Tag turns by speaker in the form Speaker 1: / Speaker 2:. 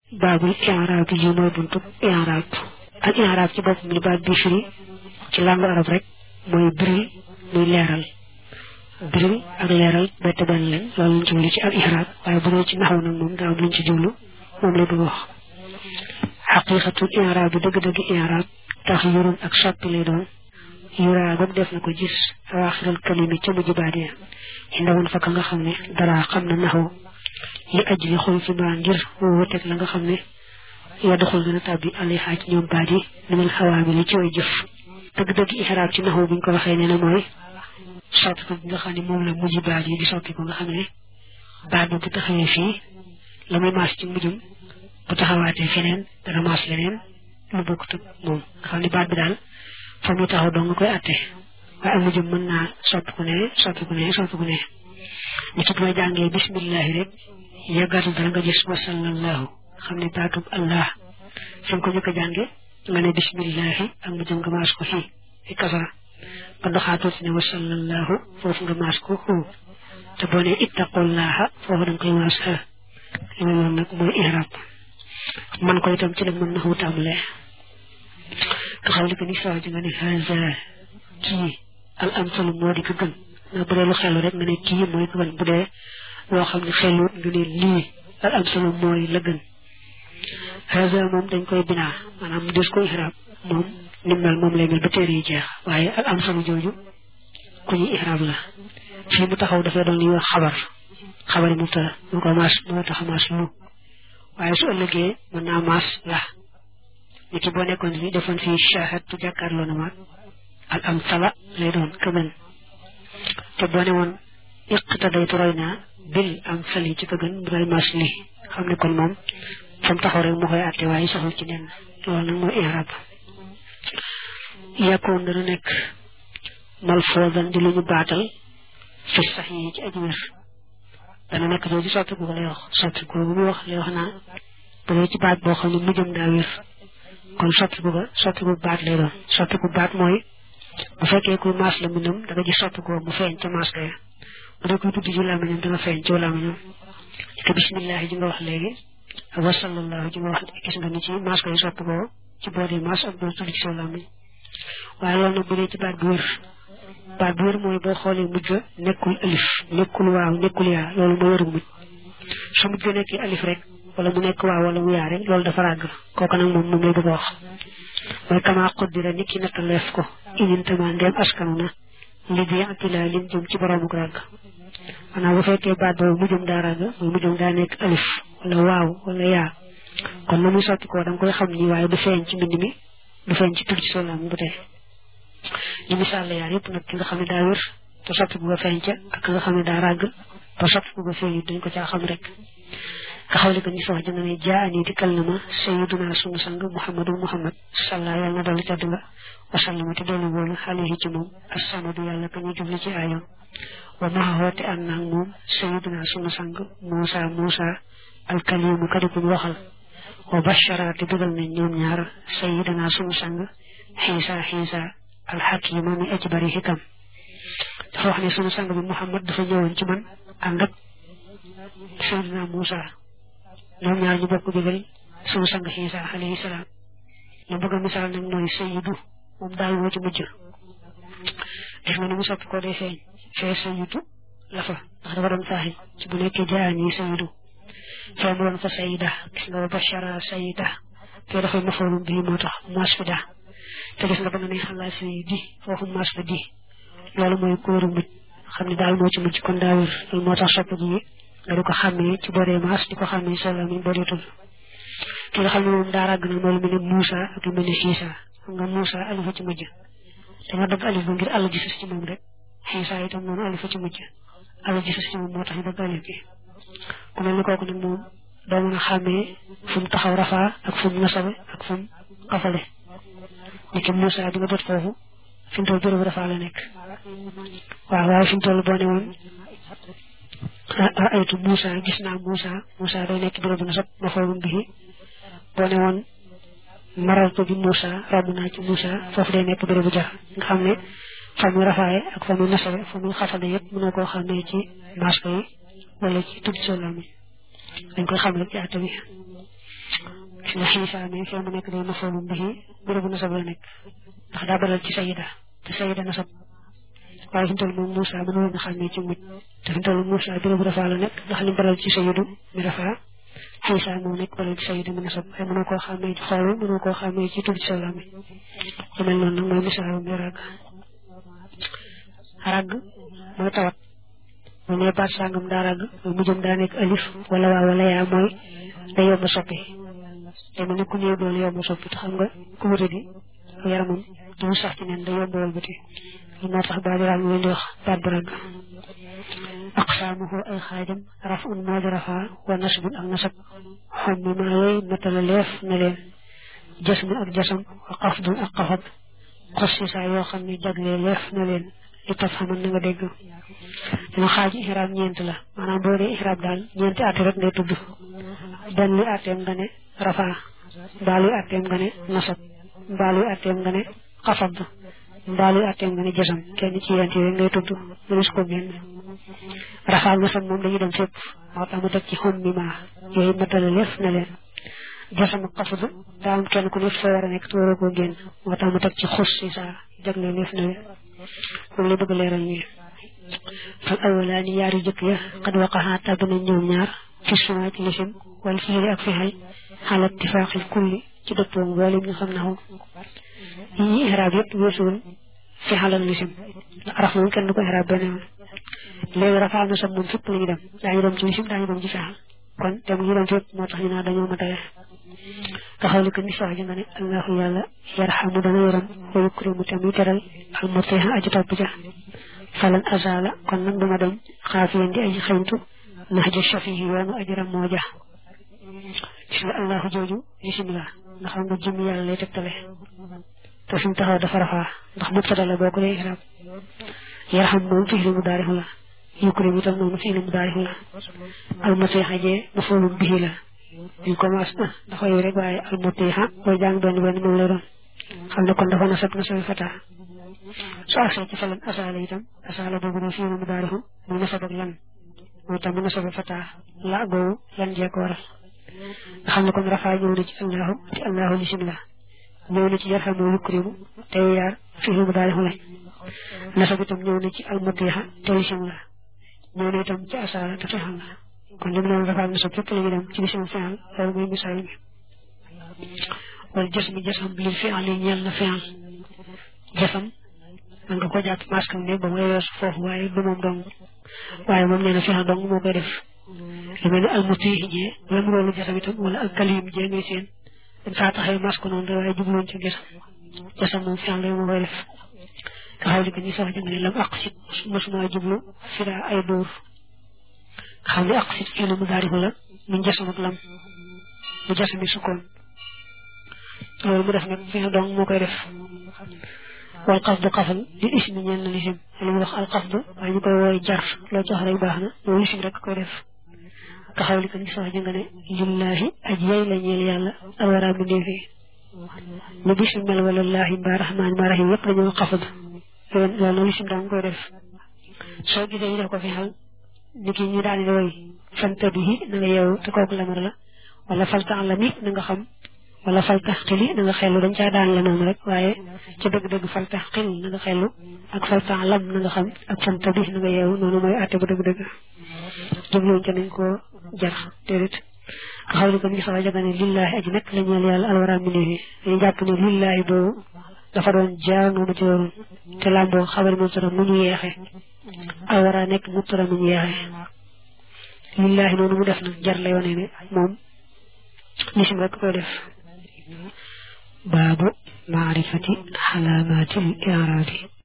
Speaker 1: baabul i'raab yi mooy buntu i'raab ak i'raab ci boppam li baat bi firi ci langue arab rek mooy biril muy leeral biril ak leeral bett benn lañ loolu lañ jublu ci al i'raab waaye bu dee ci naxaw nag moom daa am luñ ci jublu moom lay bëgg wax xaqiqatul i'raab bi dëgg-dëgg i'raab tax yurun ak soppi lay doon yuraa goog def na ko gis awaaxiral kalimi ca mujj baat ya indawun fa ka nga xam ne dara xam na naxaw li aj li xul fi baa ngir wuteeg la nga xam ne yaa doxul dana tàbbi alay xaaj ñoom baat yi minal xawaami li ci way jëf dëgg-dëgg ixraab ci naxaw buñ ko waxee nee na mooy soppi ko bi nga xam ne moom la mujj baat yi di soppi ko nga xam ne baat ba bu taxawee fii la muy maas ci mujjum bu taxawaatee feneen dana maas leneen lu bokkut ak moom nga xam ne baat bi daal fa muy taxaw doo nga koy atte waaye am mujjum mën naa soppi ku ne soppi ku ne soppi ku ne ni ci boo jàngee bismillahi rek yàggaatul dara nga gis wasallallahu xam ne baatub allah fi nga ko njëkk a jànge nga ne bismillahi ak mu jëm nga maas ko fii fi kasara nga doxaatoo fi ne wasallallahu foofu nga maas ko xuu te boo ne ittaqullaha foofu da nga koy maas xa li ma loolu nag mooy i'rab man ko itam ci la mën na xaw tàmbalee nga xam li ko ni sawa ji nga ne haza kii al amsalu moo di ko gën nga bu dee lu xelu rek nga ne kii mooy ko gën bu dee loo xam ne xelut nga ne lii al amsalu mooy la gën haza moom dañ koy binaa maanaam mu des ko ihraab moom ni mel moom lay mel ba téere yi jeex waaye al amsalu jooju ku ñuy ihraab la fii mu taxaw dafay doon li wax xabar xabari mubtada moo ko maas moo tax maas lu waaye su ëllëgee mën naa maas la ni ki boo nekkoon fii defoon fii shahadtu jàkkaarloo na ma al amsala lay doon këgën te boo ne woon iqtadaytu roy naa bil amsali ci këgën bu dal maas li xam ne kon moom fa mu taxaw rek mu koy àtte waaye soxul ci nen loolu nag mooy i'raab yàkkoon dana nekk malfoodan di lu ñu baatal fi sax yi ci aji wér dana nekk jooju soppi ko lay wax soppi ko bu muy wax lay wax naa bu dee ci baat boo xam ne mujjam daa wér kon soppi ko soppi ko baat lay doon soppi ko baat mooy bu fekkee kuy maas la mbindam da nga gis soppi ko mu feeñ ca maas kaya bu dee kuy tudd ci làmmiñam dana feeñ ci làmmiñam te bismillahi ji nga wax léegi ak wa sallallahu ji nga wax gis nga ni ci maas koy soppi ko ci boo dee maas ak boo tudd ci sa làmmiñ waaye loolu nag bu dee ci baat bu wér baat bu wér mooy boo xoolee mujj nekkul alif nekkul waaw nekkul yaa loolu mooy wéru mujj su mujj nekkee alif rek wala mu nekk waaw wala mu yaa rek loolu dafa ràgg kooku nag moom moom lay bëgg a wax mooy kama xuddira nit ki nattaleef ko inintama ndeem askanu na li bi atila lim jëm ci boroomu ràgg maanaam bu fekkee baat boobu mujjum daa ràgg mooy mujjum daa nekk alif wala waaw wala yaa kon na muy sotti ko da nga koy xam ni waaye du feeñ ci mbind mi du feeñ ci tur ci solaam bu tey li misaal la yaar yëpp nag ki nga xam ne daa wér te soppi bu ko feeñ ca ak nga xam ne daa ràgg te soppi bu ko feeñ dañ ko caa xam rek nga xawli ko ni sa wax dina ne jaani dikkal na ma sayiduna sunu sang muhammadu muhammad salla yàlla na dolli tedd nga wasallama te dolli wóolu alayhi ci moom assamadu yàlla ka ñu jubli ci aayam wa maxawoote ànd naag moom sayiduna sunu sang muusa muusa alkalimu kadikuñ waxal wa bashara te dugal nañ ñoom ñaar sayiduna sunu sang xiisa xiisa alxakima mi aji bari xikam dafa wax ne sunu sang bi muhammad dafa ñëwoon ci man ànd ak sayiduna muusa ñoom ñaar ñu bokk digal sunu sang xiisa alayhi salaam la bëgg a misaal nag mooy sayidu moom daal moo ci mujj def nga ni mu soppi ko day feeñ fee sayidu la fa ndax dafa doon faaxi ci bu nekkee jaani sayidu fee mu doon fa sayida gis nga ba bashara sayida fee dafay mafoolum bii moo tax maas fi daa te gis nga ba nga ne xalaa sayidi foofu maas fa di loolu mooy kóoru mujj xam ne daal moo ci mujj kon daa wér loolu moo tax soppi gi nga di ko xàmmee ci booree maas di ko xàmmee solo mi boo dee tudd ki nga xam ne moom daa ràgg na mooy lu mel ne Moussa ak lu mel ne Xiisa xam nga Moussa alifa ci mujj danga dagg alif ba ngir àll ji sës ci moom rek Xiisa itam noonu alifa ci mujj àll ji sës ci moom moo tax ñu dagg alif gi ku mel ni kooku nag moom doo mën a xàmmee fu mu taxaw rafaa ak fu mu nasabe ak fu mu xafale ni ki Moussa bi nga jot foofu fi mu toll bërëb rafaa la nekk waaw waaye fi mu toll boo ne woon aytu Moussa gis naa Moussa Moussa day nekk bërëb na sab ma foogum bi boo ne woon maral ko bi Moussa romb naa ci Moussa foofu day nekk bërëbu jar nga xam ne fa muy rafaaye ak fa muy nasabe fa muy xafale yëpp mënoo koo xam ne ci masque yi wala ci tudd solo mi dañ koy xam rek ci àtte bi gis nga xiisa mi fee mu nekk day mafoolum bihi bérébu nasab la nekk ndax daa baral ci sayida te sayida nasab waaye fi mu toll moom Moussa mën woon na xam ne ci mujj te fi mu toll Moussa bérébu rafaa la nekk ndax li baral ci sayidu mi rafaa xiisa moo nekk baral ci sayidu mi nasab waaye mënoo koo xàmmee ci xool mënoo koo xàmmee ci tudd ci sa lami lu mel noonu nag mooy misaalu mi ràgg ràgg mooy tawat bu ne baat sàngam daa ràgg mooy mujjam daa nekk alif wala waa wala yaa mooy day yomb a soppi te mu ne ku néew doole yomb a soppi te xam nga ku wute di yaramam du sax ci neen day yomb a wëlbati li moo tax baat ràgg leen di wax baat bu ràgg aqsaamuhu ay xaajam raf un moo di rafaa wa nasbun ak nasab xam mi maa yooyu matala leef na leen jasmu ak jasam wa xafdun ak xafab xos si saa yoo xam ne jaglee leef na leen li taf xaman na nga dégg dina xaaji ihraab ñeent la maanaam boo dee ihraab daal ñeenti àtte rek ngay tudd benn luy àtteem nga ne rafaa mbaa luy àtteem nga ne nasab mbaa luy àtteem nga ne xafab mbaa luy àtteem nga ne jasam kenn ci yent yooyu ngay tudd mënees ko génn rafaa ak nasab moom dañuy dem fépp moo tax mu teg ci xom mi maa yooyu matala leef na leen jasam ak xafad daa am kenn ku ne fa war a nekk te waroo koo génn moo tax mu teg ci xus si saa jagle leef na leen moom la bëgg leeral nii fal awalaani yaar yu jëkk ya xad waqaxaa tàbb nañ ñoom ñaar fi suma ci lisim wala fiili ak fixal xalat tifaaxil kulli ci dëppoo mboolem ñu xam naxu yi ñuy ihraab yëpp weesuwul fixal ak lisim araf moom kenn du ko ihraab benn yoon léegi rafaa na sam moom fépp la ñu dem daañu dem ci lisim daañu dem ci fixal kon dem ñu dem fépp moo tax ñu naa dañoo matale nga xawli ko ni sax ji nga ne allahu yàlla yarxamu dana yaram wa yukrimu tamuy teral al mutiha aji topp ja falan azala kon nag duma dem xaafiyan di aji xeyntu nax ja shafihi yoonu ajiram moo ja gis nga allahu jooju bismillah nga xam nga jëmm yàlla lay tegtale te fi mu taxaw dafa rafaa ndax mubtada la boo ko dee ihraab yarxam moom fi'lu mudaari'u la yukrim itam noonu fi'lu mudaari'u la al mutiha jee maf'ulun bihi la ñu commence na dafa yow rek waaye al mutiha booy jàng benn benn moom lay doon xam ne kon dafa nasab nasabi fata su agsee ci falan asaala itam asaala boobu ne fii mu daarihu muy nasab ak lan mooy tam mu nasab fata la googu lan jee ko waral nga xam ne kon rafaa ñëw na ci allahu ci allahu lisim la ñëw na ci yarxamu yukrimu te yaar fii mu daarihu lañ nasab itam ñëw na ci al mutiha te lisim la ñëw na itam ci asaala te fexal la kon li mu doon rafaa nasab fépp la ñu dem ci lisim fexal loolu mooy misaal bi wala jës mi jësam lil fi'al yi ñeel na fi'al jësam man nga ko jàpp maskam ne ba mooy weesu foofu waaye du moom dong waaye moom nee na fi'al dong moo koy def lu mel ne almutihi jee lam roolu jësam itam wala al kalim jee ngay seen dañ faa taxee mask noonu rek waaye jubloon ci jësam jësam moom fi'al rek moo koy def nga xaw li ko ñi sax jëm ne lam aqsit mosuma jublu fira ay dóor nga xam ne aqsit fii la mu daarifu la mu jësam ak lam mu jësami sukkoon loolu mu def nag fi dong moo koy def wal xafdu xafal li ismi ñeen na lisim li mu wax al xafdu waaye ñu koy wooy jar loo jox rek baax na loolu lisim rek koy def ka xaw li ko ni sax jënga ne lillahi aj yay la ñeel yàlla alwara bi ndéefee lu bisim mel wala laahi mbaa rahmaan mbaa rahim yëpp dañoo xafad loolu loolu lisim dong koy def soo gisee ñu def ko fi xal ni ki ñu daani woy fanta bihi na nga yeewu te kooku lamar la wala falta la mi na nga xam wala faltax xili na nga xellu dañ caa daan la noonu rek waaye ca dëgg-dëgg faltax xil na nga xellu ak faltax lam na nga xam ak fanta bi na nga yeewu noonu mooy àtte bu dëgg-dëgg jubluñ ca nañ koo jar déedéet nga xam ne ko mi sax jaga ne lillaahi aji nekk la ñeel yàlla alwara mi néefi dañu jàpp ne lillaahi boobu dafa doon jaar noonu ci waroon te làmboo xabar mubtada mu ñu yeexe alwara nekk mubtada mu ñu yeexe lillaahi noonu mu def nag jar la yoone ne moom lisim rek koy def baabu maarifati xalaamaatil i'raabi